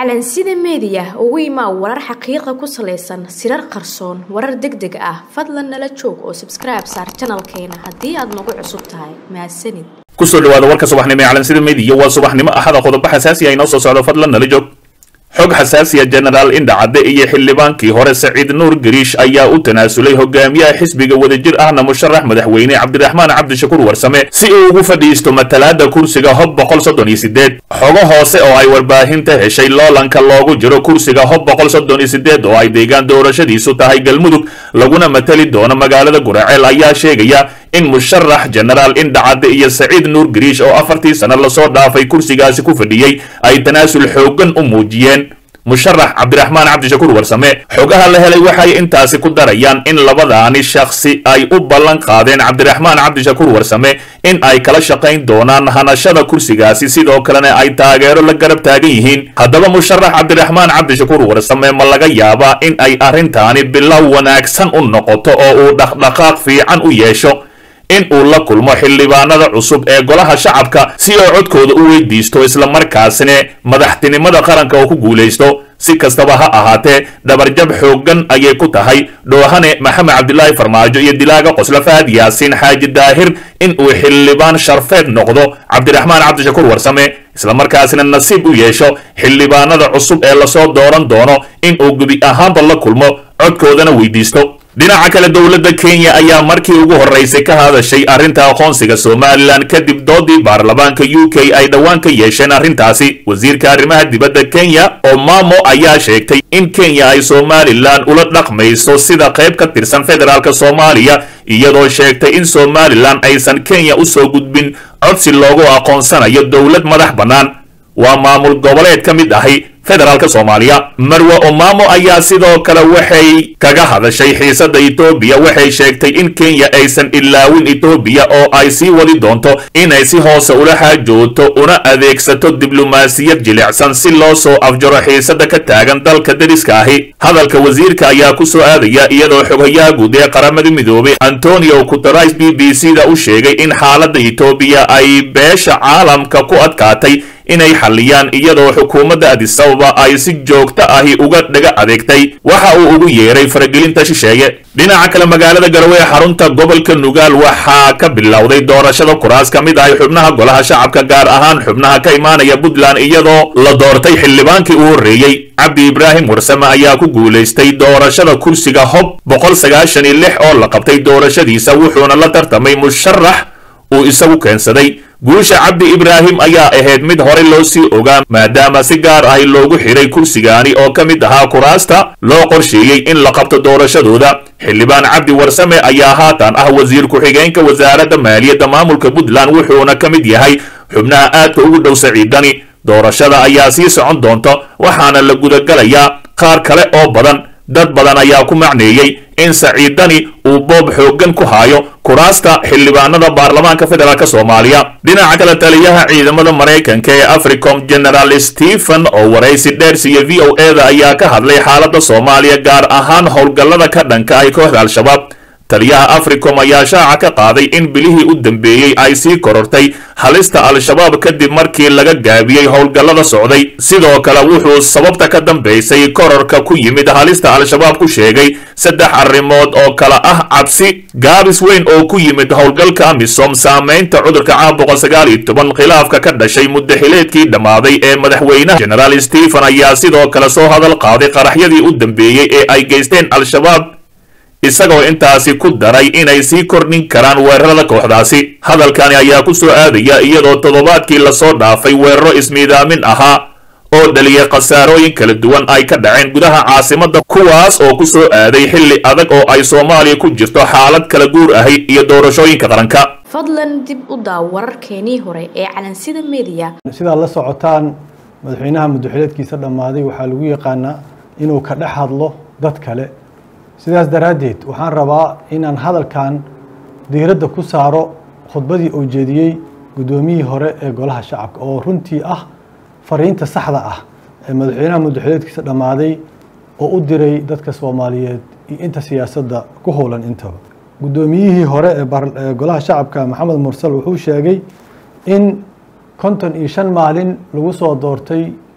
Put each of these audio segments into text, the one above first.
calansida meediya ugu imaa warar xaqiiqa ku salaysan sirar qarsoon warar deg deg ah fadlan nala joog oo sabskribe saar janalkeena haddii aad nagu cusub tahay mahadsanid kusoo dhawaada warka subaxnimo ee calansida meediya waa subaxnimo axada qodobo xasaasi ah inoo soo socdo fadlan nala joog xog xasaasiya jenaraal indhacadde iyo xildhibaankii hore saciid nuur gariish ayaa u tanaasulay hogaamiyaha xisbiga wadajir ahna musharax madaxweyne cabdiraxmaan cabdishakuur warsame si uu ugu fadhiisto matalaada kursiga hob boqol soddon iyo sideed xogo hoose oo ay warbaahinta heshay loolanka loogu jiro kursiga hob boqol soddon iyo sideed oo ay deegaan doorashadiisu tahay galmudug laguna matali doono magaalada guraceel ayaa sheegaya in musharax jenaraal indhacadde iyo saciid nuur gariish oo afartii sano lasoo dhaafay kursigaasi ku fadhiyey ay tanaasul xoogan u muujiyeen musharax cabdiraxmaan cabdishakuur warsame xogaha la helay waxay intaasi ku darayaan in labadaani shakhsi ay u ballan qaadeen cabdiraxmaan cabdishakuur warsame in ay kala shaqayn doonaan hanashada kursigaasi sidoo kalena ay taageero la garab taagan yihiin haddaba musharax cabdiraxmaan cabdishakuur warsame ma laga yaabaa in ay arrintaani bilow wanaagsan u noqoto oo uu dhaqdhaqaaq fiican u yeesho in uu la kulmo xildhibaanada cusub ee golaha shacabka si oo codkooda u weydiisto islamarkaasina madaxtinimada qaranka oo ku guulaysto si kastaba ha ahaatee dhabarjab xooggan ayay ku tahay dhoohane maxamed cabdilaahi farmaajo iyo dilaaga qosla faad yaasiin xaaji daahir in uu xildhibaan sharfeed noqdo cabdiraxmaan cabdishakuur warsame islamarkaasina nasiib u yeesho xildhibaanada cusub ee lasoo dooran doono in uu gebi ahaanba la kulmo codkoodana weydiisto dhinaca kale dowladda kenya ayaa markii ugu horraysay ka hadashay arrinta aqoonsiga somalilan kadib doodii baarlamaanka u k ay dhowaan ka yeesheen arrintaasi wasiirka arrimaha dibadda kenya omamo ayaa sheegtay in kenya ay somalilan ula dhaqmayso sida qayb ka tirsan federaalk soomaaliya iyadoo sheegtay in somalilan aysan kenya u soo gudbin codsi loogu aqoonsanayo dowlad madax bannaan waa maamul goboleed ka mid ahi federaalka soomaaliya marwe omamo ayaa sidoo kale waxay kaga hadashay xiisadda etoobiya waxay sheegtay in kenya aysan ilaawin etoobiya oo ay sii wadi doonto inay si hoose ula xaajooto una adeegsato diblomaasiyad jilicsan si loo soo afjaro xiisadda ka taagan dalka dariska ahi hadalka wasiirka ayaa ku soo aadaya iyadoo xoghayaha guud ee qaramada midoobay antonio guterais b b c da u sheegay in xaaladda etoobiya ay beesha caalamka ku adkaatay inay xalliyaan iyadoo xukuumadda adisababa ay si joogto ahi uga dhaga adeegtay waxa uu ugu yeeray faragelinta shisheeye dhinaca kale magaalada garowe ee xarunta gobolka nugaal waxaa ka bilowday doorashada kuraas ka mid ahi xubnaha golaha shacabka gaar ahaan xubnaha ka imaanaya puntland iyadoo la doortay xildhibaankii u horreeyey cabdi ibraahim warsame ayaa ku guulaystay doorashada kursiga hob boqol sagaashan iyo lix oo la qabtay doorashadiisa wuxuuna la tartamay musharax uu isagu keensaday guusha cabdi ibraahim ayaa ahayd mid horey loo sii ogaa maadaama si gaar ahi loogu xidhay kursigaani oo ka mid ahaa kuraasta loo qorsheeyey in la qabto doorashadooda xildhibaan cabdi warsame ayaa haatan ah wasiir ku-xigeenka wasaaradda maaliyadda maamulka puntland wuxuuna ka mid yahay xubnaha aadka ugu dhow saciidani doorashada ayaa sii socon doonta waxaana la gudagalayaa qaar kale oo badan dad badan ayaa ku macneeyey in saciidani uu boob xooggan ku haayo kuraasta xildhibaanada baarlamaanka federaalk soomaaliya dhinaca kale taliyaha ciidamada maraykanka ee africom generaal stephen oo waraysi dheer siiya v o e da ayaa ka hadlay xaaladda soomaaliya gaar ahaan howlgallada ka dhanka ay kooxda al-shabaab taliyaha africom ayaa shaaca ka qaaday in bilihii u dambeeyey ay sii korortay halista al-shabaab kadib markii laga gaabiyey howlgallada socday sidoo kale wuxuu sababta ka dambaysay kororka ku yimid halista al-shabaab ku sheegay saddex arrimood oo kale ah cabsi gaabis weyn oo ku yimid howlgalka amisom saamaynta cudurka caabuqa sagaal iyo toban khilaafka ka dhashay muddaxileedkii dhammaaday ee madaxweynaha generaal stephen ayaa sidoo kale soo hadal qaaday qaraxyadii u dambeeyey ee ay geysteen al-shabaab isagoo intaasi ku daray inay sii kordhin karaan weerarada kooxdaasi hadalkani ayaa ku soo aadaya iyadoo toddobaadkii lasoo dhaafay weeraro ismiidaamin ahaa oo dhaliyay khasaarooyin kala duwan ay ka dhaceen gudaha caasimadda kuwaas oo ku soo aaday xilli adag oo ay soomaaliya ku jirto xaalad kala guur ahi iyo doorashooyinka qaranka fadlan dib u daaw wararkeenii hore ee calansida meediya sidaad la socotaan madaxweynaha muddaxileedkiisa dhammaaday waxaa lagu yaqaanaa inuu ka dhex hadlo dad kale sidaas daraaddeed waxaan rabaa inaan hadalkan diiradda ku saaro khudbadii uu jeediyey guddoomiyihii hore ee golaha shacabka oo runtii ah fariinta saxda ah ee madaxweynaha muddaxileedkiisa dhammaaday oo u diray dadka soomaaliyeed iyo inta siyaasadda ku howlan intaba guddoomiyihii hore ee golaha shacabka maxamed mursal wuxuu sheegay in konton iyo shan maalin lagu soo doortay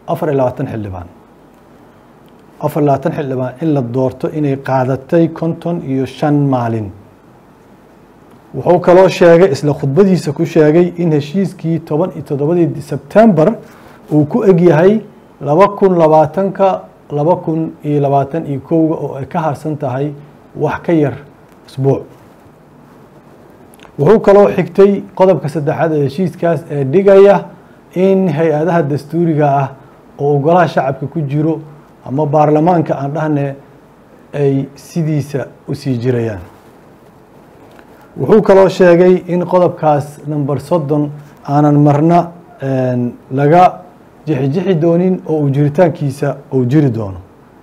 afar iyo labaatan xildhibaan afar iyo labaatan xildhibaan in la doorto inay qaadatay konton iyo shan maalin wuxuu kaloo sheegay isla khudbadiisa ku sheegay in heshiiskii toban iyo toddobadii sebtembar uu ku egyahay laba kun labaatanka laba kun iyo labaatan iyo kowga oo ay ka harsan tahay wax ka yar isbuuc wuxuu kaloo xigtay qodobka saddexaad ee heshiiskaas ee dhigaya in hay-adaha dastuuriga ah oo ogolaha shacabka ku jiro ama baarlamaanka aan dhahne ay sidiisa u sii jirayaan wuxuu kaloo sheegay in qodobkaas number soddon aanan marna laga jixijixi doonin oo uu jiritaankiisa uu jiri doono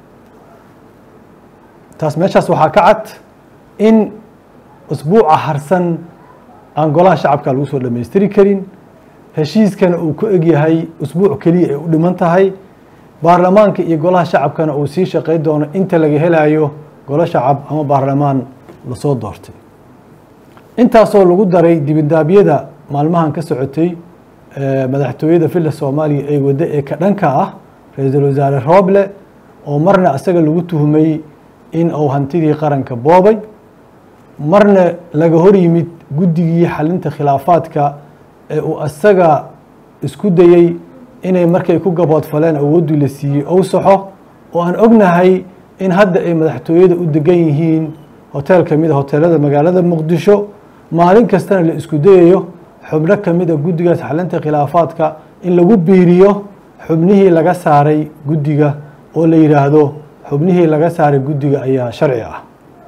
taas meeshaas waxaa ka cad in usbuuca harsan aan golaha shacabka lagu soo dhammaystiri karin heshiiskana uu ku egyahay usbuuc keliya ay u dhiman tahay baarlamaanka iyo golaha shacabkana uu sii shaqey doono inta laga helayo golo shacab ama baarlamaan lasoo doortay intaasoo lagu daray dibindaabyada maalmahan ka socotay madaxtooyada villa soomaaliya ee waddo ee ka dhanka ah ra-iisul wasaare rooble oo marna isaga lagu tuhmay in uu hantidii qaranka boobay marna laga hor yimid guddigii xalinta khilaafaadka ee uu isaga isku dayey inay markay ku gaboodfaleen awooddii la siiyey ou saxo oo aan ognahay in hadda ay madaxtooyada u degan yihiin hotel ka mid a hoteelada magaalada muqdisho maalin kastana la isku dayayo xubno ka mid a guddigaas xalinta khilaafaadka in lagu biiriyo xubnihii laga saaray guddiga oo la yidhaahdo xubnihii laga saaray guddiga ayaa sharci ah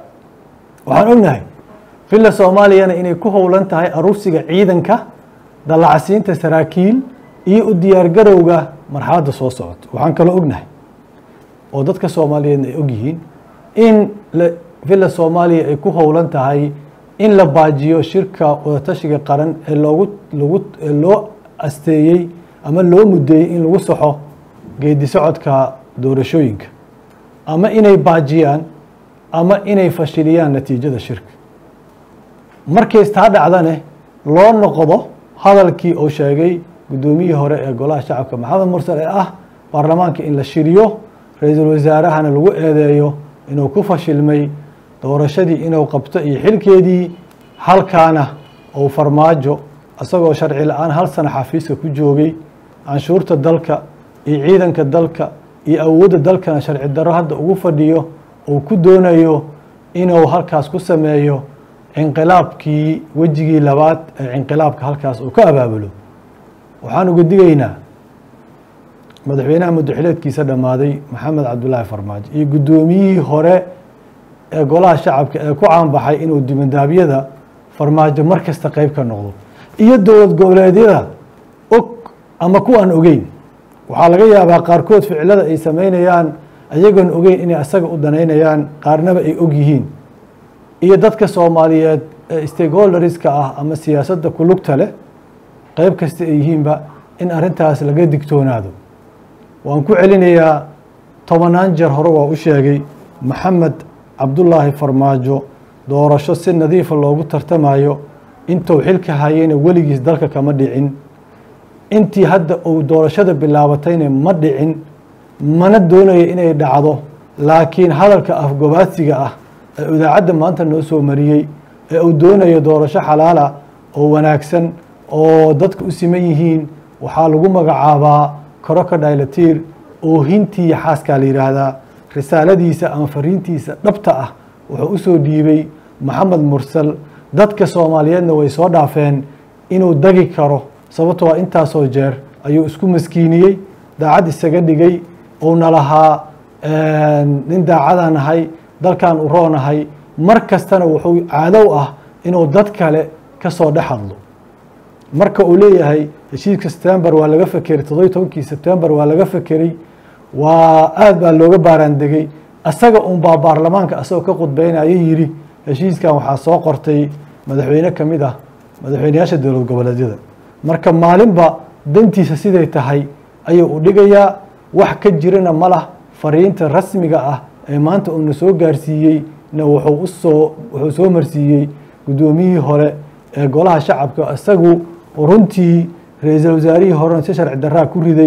waxaan ognahay villa soomaaliyana inay ku howlan tahay aruursiga ciidanka dallacsiinta saraakiil iyo u diyaargarowga marxaladda soo socota waxaan kaloo ognahay oo dadka soomaaliyeedna ay ogyihiin in villa soomaaliya ay ku howlan tahay in la baajiyo shirka wadatashiga qaran ee loogu lagu loo asteeyey ama loo mudeeyey in lagu saxo geedi socodka doorashooyinka ama inay baajiyaan ama inay fashiliyaan natiijada shirka markays taa dhacdane loo noqdo hadalkii uu sheegay guddoomiyihii hore ee golaha shacabka maxamed mursal ee ah baarlamaanka in la shiriyo ra-iisul wasaarahana lagu eedeeyo inuu ku fashilmay doorashadii inuu qabto iyo xilkeedii halkaana uu farmaajo isagoo sharci la-aan hal sana xafiiska ku joogay canshuurta dalka iyo ciidanka dalka iyo awoodda dalkana sharci darro hadda ugu fadhiyo uu ku doonayo inuu halkaas ku sameeyo cinqilaabkii wejigii labaad ee cinqilaabka halkaas uu ka abaabulo waxaan uga digaynaa madaxweynaha muddaxileedkiisa dhammaaday maxamed cabdulaahi farmaajo iyo guddoomiyihii hore ee golaha shacabka ee ku caanbaxay inuu dibandaabyada farmaajo mar kasta qeyb ka noqdo iyo dowlad goboleedyada og ama kuwaan ogeyn waxaa laga yaabaa qaarkood ficilada ay sameynayaan ayagoon ogeyn inay asaga u danaynayaan qaarnaba ay og yihiin iyo dadka soomaaliyeed ee stakeholderska ah ama siyaasadda ku lugta leh qeyb kasta ay yihiinba in arrintaas laga digtoonaado waan ku celinayaa tobanaan jeer hore waa u sheegay maxamed cabdulaahi farmaajo doorasho si nadiifa loogu tartamayo intuu xilka hayeyna weligiis dalka kama dhicin intii hadda uu doorashada bilaabatayna ma dhicin mana doonayo inay dhacdo laakiin hadalka afgobaadsiga ah ee idaacadda maanta noo soo mariyey ee uu doonayo doorasho xalaala oo wanaagsan oo dadka u siman yihiin waxaa lagu magacaabaa koroka dhaylatiir oohintii xaaskaa la yidhaahdaa risaaladiisa ama fariintiisa dhabta ah wuxuu u soo dhiibay maxamed mursal dadka soomaaliyeedna way soo dhaafeen inuu dagi karo sababtoo a intaasoo jeer ayuu isku maskiiniyey daacad isaga dhigay uuna lahaa nin daacadaan ahay dalkan u roonahay mar kastana wuxuu caadow ah inuu dad kale ka soo dhex hadlo marka uu leeyahay heshiiska september waa laga fekeray toddobiy tobankii september waa laga fekeray waa aad baa looga baaraandegey asaga unbaa baarlamaanka asagoo ka khudbeynaya yidhi heshiiskan waxaa soo qortay madaxweyne ka mid ah madaxweyneyaasha dowlad goboleedyada marka maalinba dantiisa siday tahay ayuu u dhigayaa wax ka jirana ma lah fariinta rasmiga ah ee maanta uuna soo gaarsiiyey na wuxuu usoo wuxuu soo marsiiyey guddoomiyihii hore ee golaha shacabka isagu runtii ra-iisul wasaarihii horena si sharci daraa ku riday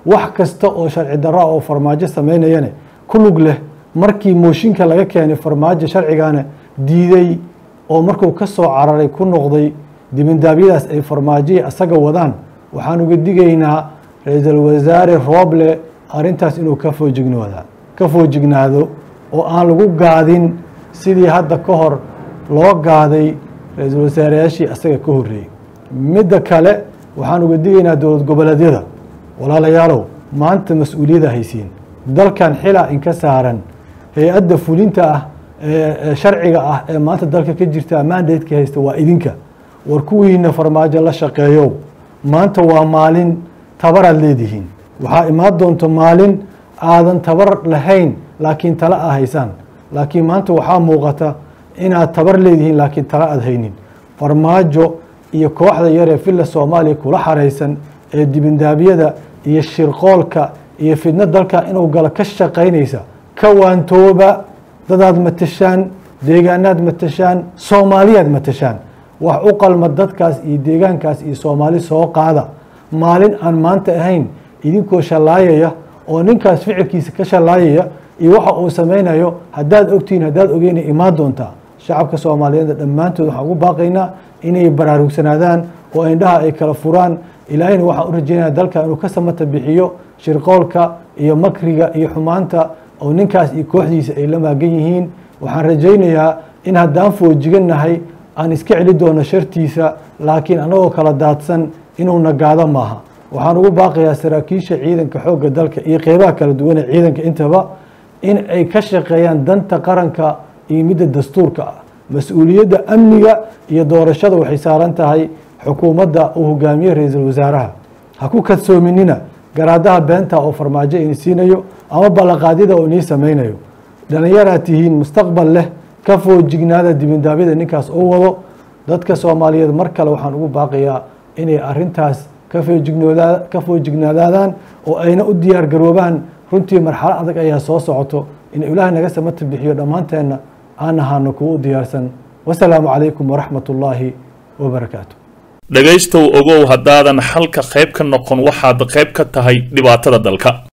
wax kasta oo sharci darra oo farmaajo samaynayane ku lug leh markii mooshinka laga keenay farmaajo sharcigana diiday oo markuu ka soo cararay ku noqday dibindaabyadaas ay farmaajoya asaga wadaan waxaan uga digaynaa ra-iisul wasaare rooble arrintaas inuu ka foojignoda ka foojignaado oo aan lagu gaadin sidii hadda ka hor loo gaaday ra-iisul wasaareyaashii asaga ka horreeyey midda kale waxaan uga digaynaa dowlad goboleedyada walaalayaalow maanta mas-uuliyadda haysiin dalkan xilaa inka saaran hay-adda fulinta ah ee sharciga ah ee maanta dalka ka jirta mandatka haysta waa idinka war kuwiina farmaajo la shaqeeyow maanta waa maalin tabaraad leedihiin waxaa imaan doonta maalin aadan tabar lahayn laakiin tala a haysaan laakiin maanta waxaa muuqata inaad tabar leedihiin laakiin tala aad haynin farmaajo iyo kooxda yaree villa soomaaliya kula xaraysan ee dibindaabyada iyo shirqoolka iyo fidno dalka inuu galo ka shaqaynaysa ka waantooba dadaad matashaan deegaanaad matashaan soomaaliyaad matashaan wax u qalma dadkaas iyo deegaankaas iyo soomaali soo qaada maalin aan maanta ahayn idinkoo shallaayaya oo ninkaas ficilkiisa ka shallaayaya iyo waxa uu samaynayo haddaad ogtihiin haddaad ogeyna imaan doontaa shacabka soomaaliyeed dhammaantood waxaan ugu baaqaynaa inay baraarugsanaadaan oo indhaha ay kala furaan ilaahayna waxaan u rajeynaya dalka inuu ka samata bixiyo shirqoolka iyo makriga iyo xumaanta oo ninkaas iyo kooxdiisa ay la maagan yihiin waxaan rajaynayaa in haddaan foojigannahay aan iska celi doono shartiisa laakiin annagoo kala daadsan inuu nagaado maaha waxaan ugu baaqayaa saraakiisha ciidanka xoogga dalka iyo qeybaha kala duwan ee ciidanka intaba in ay ka shaqeeyaan danta qaranka iyo midda dastuurka ah mas-uuliyadda amniga iyo doorashada waxay saaran tahay xukuumadda uu hogaamiye ra-iisul wasaaraha ha ku kadsoominina garaadaha beenta oo farmaajo ini siinayo ama ballanqaadyada oo inii samaynayo dhallinyaraad tihiin mustaqbal leh ka foojignaada dibindaabyada ninkaas u wado dadka soomaaliyeed mar kale waxaan ugu baaqayaa inay arintaas ka foojignaadaadaan oo ayna u diyaar garoobaan runtii marxalo adag ayaa soo socoto in ilaahay naga samata bixiyo dhammaanteenna aan ahaano kuwa u diyaarsan wasalaamu calaykum waraxmat ullaahi wabarakaatu dhegaystow ogow haddaadan xalka qayb ka noqon waxaad qayb ka tahay dhibaatada dalka